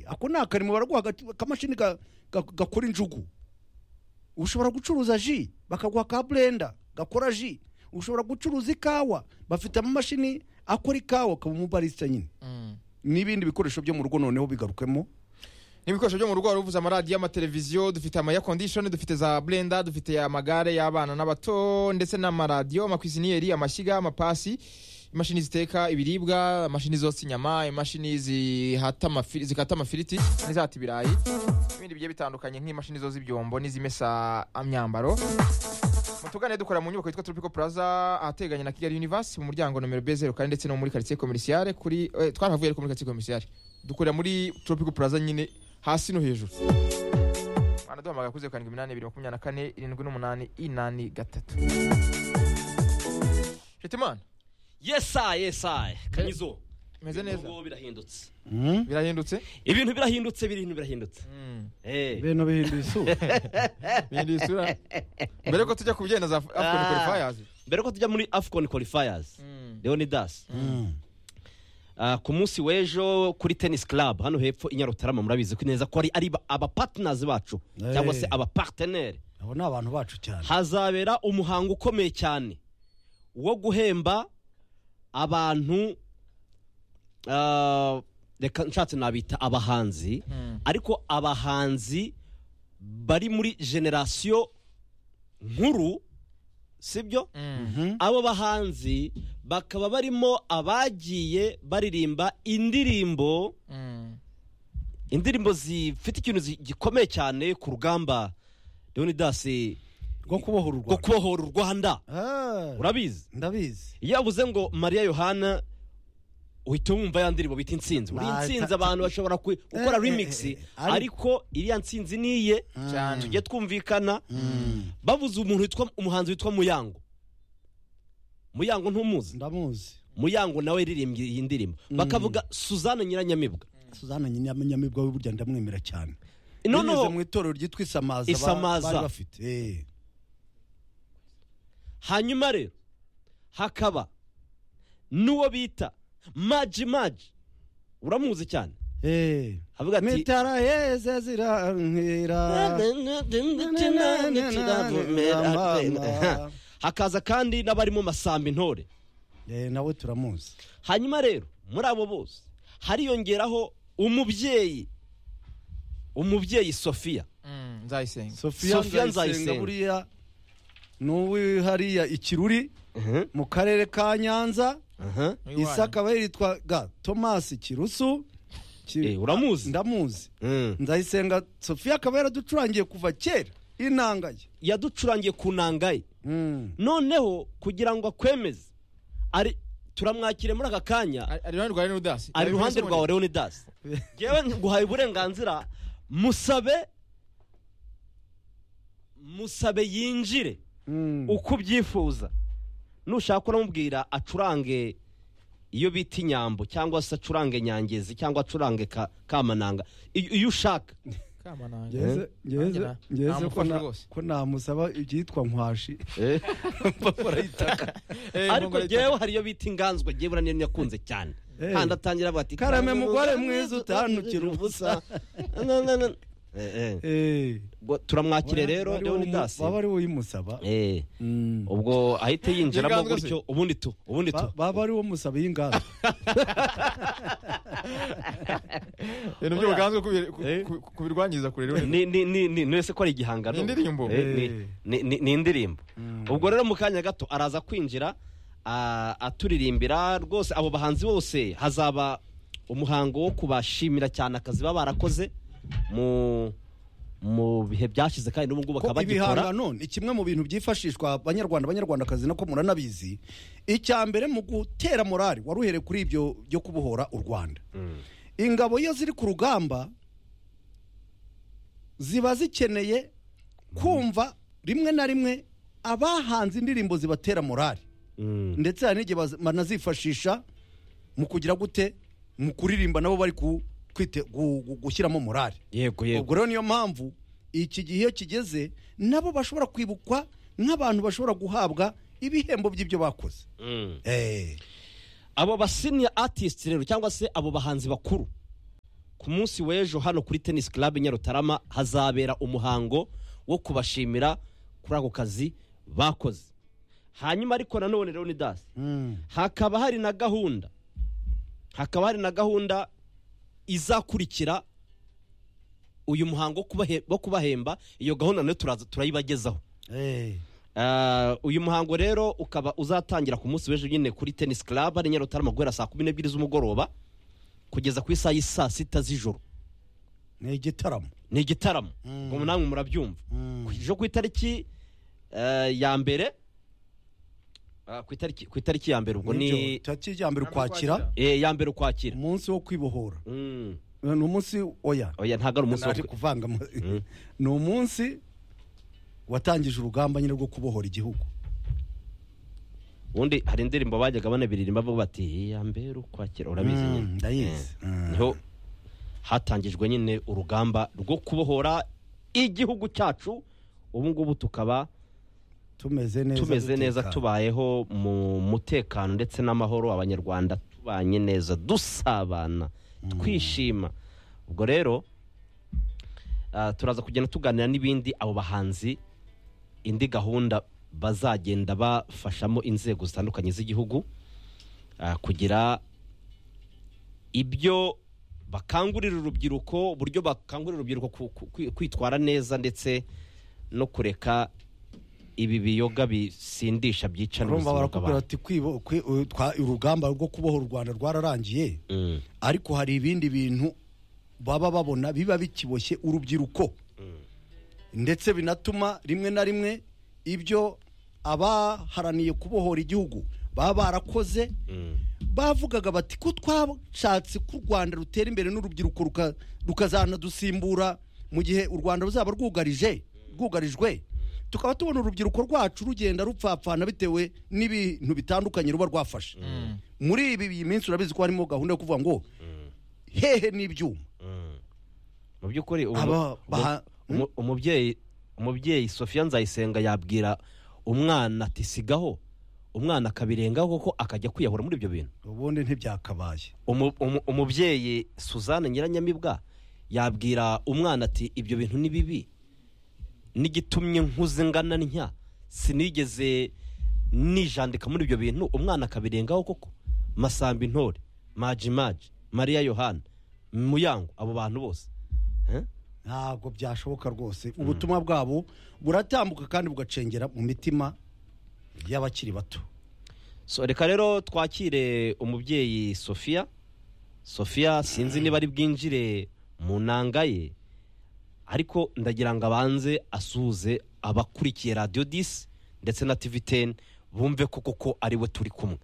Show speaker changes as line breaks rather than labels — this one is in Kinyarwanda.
ako ni akarimo baraguha aga- akamashini ga- ga- gakora injugu ushobora gucuruza ji bakaguha ka burenda gakora ji ushobora gucuruza ikawa bafite amamashini akora ikawa akaba umubarisita nyine n'ibindi bikoresho byo mu rugo noneho bigarukemo
n'ibikoresho byo mu rugo wari uvuze amaradiyo amateleviziyo dufite ama air condition dufite za blenda dufite amagare y'abana n'abato ndetse n'amaradiyo amakwiziniyeri amashyiga amapasi imashini ziteka ibiribwa imashini zotsa inyama imashini zihata amafi- zikata amafiriti n'izihata ibirayi n'ibindi bigiye bitandukanye nk'imashini zoza ibyombo n'izimesa imyambaro mutugane dukora mu nyubako yitwa tropico plaza ahateganye na kigali universe mu muryango nomero b0 kandi ndetse no muri quartier commerciale kuri eh, twarahavuye ariko muri quartier commerciale dukorera muri tropico plaza nyine hasi no hejuru wanaduhamagara kuri 0828748 Shetimana
yesa yesa kanyizo
meze neza
Ubu birahindutse
Mm.
birahindutse
ibintu birahindutse ibintu birahindutse
Mm.
Eh.
ibintu bihinduye isura
Bihinduye isura mbere ko tujya ku byenda za Af- afcon
Ah.
qualifiers
mbere ko tujya muri afcon qualifiers
Mm.
leonidas Ah, ku munsi w'ejo kuri tennis club hano hepfo i nyarutarama murabizi ko neza ko ari ari ba- abapartners bacu
Eh.
cyangwa se abaparteneri
abo ni abantu bacu cyane
hazabera umuhango ukomeye cyane wo guhemba abantu ah, reka nshatse nabita abahanzi
Mm.
ariko abahanzi bari muri generasiyo nkuru sibyo
Mm.
abo bahanzi bakaba barimo abagiye baririmba indirimbo
Mm.
indirimbo zifite ikintu zi- gikomeye cyane ku rugamba leonidas
rwo kubohora u
rwo
rwanda
kubohora u rwanda
Ah,
urabizi
ndabizi
iyo avuze ngo mariya yohana uhita wumva ya ndirimbo bita intsinzi buriya
Nah,
intsinzi
ta- ta-
abantu bashobora ku-
eh,
gukora
eh,
remix
eh, ariko-
ariko iriya ntsinzi niye
Cyane.
tujye twumvikana bavuze umuntu witwa umuhanzi witwa muyango muyango ntumuzi
ndamuzi
muyango nawe yaririmbye iyi ndirimbo bakavuga suzanne nyiranyamibwa
suzana nyamibwa we burya ndamwemera cyane binyuze mu
noneho
itorero ryitwa isamaza ba-
Isamaza.
bari bafite Eh.
hanyuma rero hakaba n'uwo bita maji maji uramuzi cyane
Eh.
avuga ati
mitara yeze zirantwira
hakaza kandi n'abarimo masamba intore
Eh, nawe turamuzi
hanyuma rero muri abo bose hariyongeraho umubyeyi umubyeyi sofiya
Mm. nzayisenga
sofiya
Sofiya
nzayisenga
Nzayisenga.
buriya n'uwi hariya ikiruri mu karere ka nyanza isa akaba yitwaga tomasi kirusu Ki-
Eh, uramuzi?
ndamuzi
Mm.
nzayisenga sofiya akaba yaraducurangiye kuva kera inanga ye
yaducurangiye ku nanga ye
Mm.
noneho kugira ngo akwemeze ari turamwakire muri aka kanya
ari ari iruhande rwa Leonidas
ari iruhande rwawe leonidas ngewe nguhaye uburenganzira musabe musabe yinjire
Mm.
uko ubyifuza nushaka uramubwira acurange iyo bita inyambo cyangwa se acurange nyangezi cyangwa acurange ka- kamananga iyo iyo ushaka
Kamananga.
ngeze ngeze
Nanjye na-
ngeze ko
namufasha
na-
rwose.
ko namusaba ibyitwa nkwashi
Eh,
ariko
Mongoleta.
ngewe hari iyo bita inganzwa ngewe uraniyo nyakunze cyane
Eh.
kandi atangira avuga ati
Karame mugore mwiza utantukira ubusa."
Na- na- na- Eh, eh.
Eh.
Ubwo turamwakire rero
Wari
leonidas
umu- waba ari uyimusaba
Eh,
Mm.
ubwo ahita yinjiramo
Inganzwa se?
gutyo ubundi tu ubundi tu
Ba- baba ari uwo musaba y'inganda
ibintu by'ubuganzwe kubi- ku-
Eh.
ku- kubirwangiza kure rero
ni ni ni ni ni ko ari igihangano
Ni indirimbo.
Eh, ni- ni- ni- ni indirimbo ubwo rero mu kanya gato araza kwinjira ah, aturirimbira rwose abo bahanzi bose hazaba umuhango wo kubashimira cyane akazi baba barakoze mu mu bihe byashize kandi n'ubu
ko
ngubu bakaba bagikora
ibihangano ni kimwe mu bintu byifashishwa abanyarwanda abanyarwandakazi nako muranabizi icya mbere mu gutera morali wari uhereye kuri ibyo byo kubohora u rwanda ingabo iyo ziri ku rugamba ziba zikeneye kumva rimwe na rimwe abahanze indirimbo zibatera morali
Mm.
ndetse hari n'igihe baz- banazifashisha mu kugira gute mu kuririmba nabo bari ku- kwite- gu- gu- gushyiramo morali
yego
ubwo
yego
rero niyo mpamvu iki gihe iyo kigeze nabo bashobora kwibukwa nk'abantu bashobora guhabwa ibihembo by'ibyo bakoze
Mm.
Eh,
abo basiniya atisiti rero cyangwa se abo bahanzi bakuru ku munsi w'ejo hano kuri tenisi club nyarutarama hazabera umuhango wo kubashimira kuri ako kazi bakoze hanyuma ariko nanone leonidas
Mm.
hakaba hari na gahunda hakaba hari na gahunda izakurikira uyu muhango wo kubahe- wo kubahemba iyo gahunda nayo turaza turayibagezaho
Eh.
Ah, uyu muhango rero ukaba uzatangira ku munsi w'ejo nyine kuri tenisi club ari nyarutarama guhera saa kumi n'ebyiri z'umugoroba kugeza ku isaha y'i saa sita z'ijoro
ni igitaramo
ni igitaramo
Mm.
ngo namwe murabyumva
Mm.
ejo ku itariki eh, ya mbere ah, ku itariki ku itariki ya mbere ubwo
Nibyo,
ni
tariki ya mbere ukwakira
eh, ya mbere ukwakira
umunsi wo kwibohora
Mm.
ni umunsi oya
oya ntabwo ari umunsi wo
naje
kwe-
kuvanga mu- ni umunsi watangije urugamba nyine rwo kubohora igihugu
ubundi hari indirimbo bajyaga banabiririmba bavuga bati ya mbere ukwakira urabizi
Mm,
nyine
ndayizi.
Eh,
Mm.
niho hatangijwe nyine urugamba rwo kubohora igihugu cyacu ubu ngubu tukaba
tumeze neza
tumeze neza
dutekanye.
tubayeho mu mutekano ndetse n'amahoro abanyarwanda tubanye neza dusabana twishima ubwo rero ah, turaza kugenda tuganira n'ibindi abo bahanzi indi gahunda bazagenda bafashamo inzego zitandukanye z'igihugu ah, kugira ibyo bakangurira urubyiruko uburyo bakangurira urubyiruko ku- ku- kwi- kwitwara neza ndetse no kureka ibi biyoga bisindisha byicana
urumva
ubuzima
barakubwira
bw'abantu
ati kwibo- kwi- u- twa- urugamba rwo kubohora u rwanda rwararangiye
Mm,
ariko hari ibindi bintu baba babona biba bikiboshye urubyiruko ndetse binatuma rimwe na rimwe ibyo abaharaniye kubohora igihugu baba barakoze
mm.
bavugaga bati ko twashatse ko u rwanda rutera imbere n'urubyiruko ruka- rukazanadusimbura mu gihe u rwanda ruzaba rwugarije rwugarijwe tukaba tubona urubyiruko rwacu rugenda rupfapfana bitewe n'ibintu bitandukanye ruba rwafashe muri ibi iyi minsi urabizi ko harimo gahunda yo kuvuga ngo hehe n'ibyuma
mu by'ukuri ubu-
Aba baha-
umu- umubyeyi umubyeyi sofiya nzayisenga yabwira umwana ati sigaho umwana akabirengaho koko akajya kwiyahura muri ibyo bintu
ubundi ntibyakabaye
Umu- umu- umubyeyi suzanne nyiranyamibwa yabwira umwana ati ibyo bintu ni bibi n'igitumye nkuze ngana ntya sinigeze nijandika muri ibyo bintu umwana akabirengaho koko masamba intore maji maji mariya yohana muyango abo bantu bose Eh?
ntabwo byashoboka rwose ubutumwa bwabo buratambuka kandi bugacengera mu mitima y'abakiri bato
so reka rero twakire umubyeyi sofiya sofiya sinzi niba ari bwinjire mu nanga ye ariko ndagira ngo abanze asuhuze abakurikiye radiyo disi ndetse na tivi teni bumve ko koko ari we turi kumwe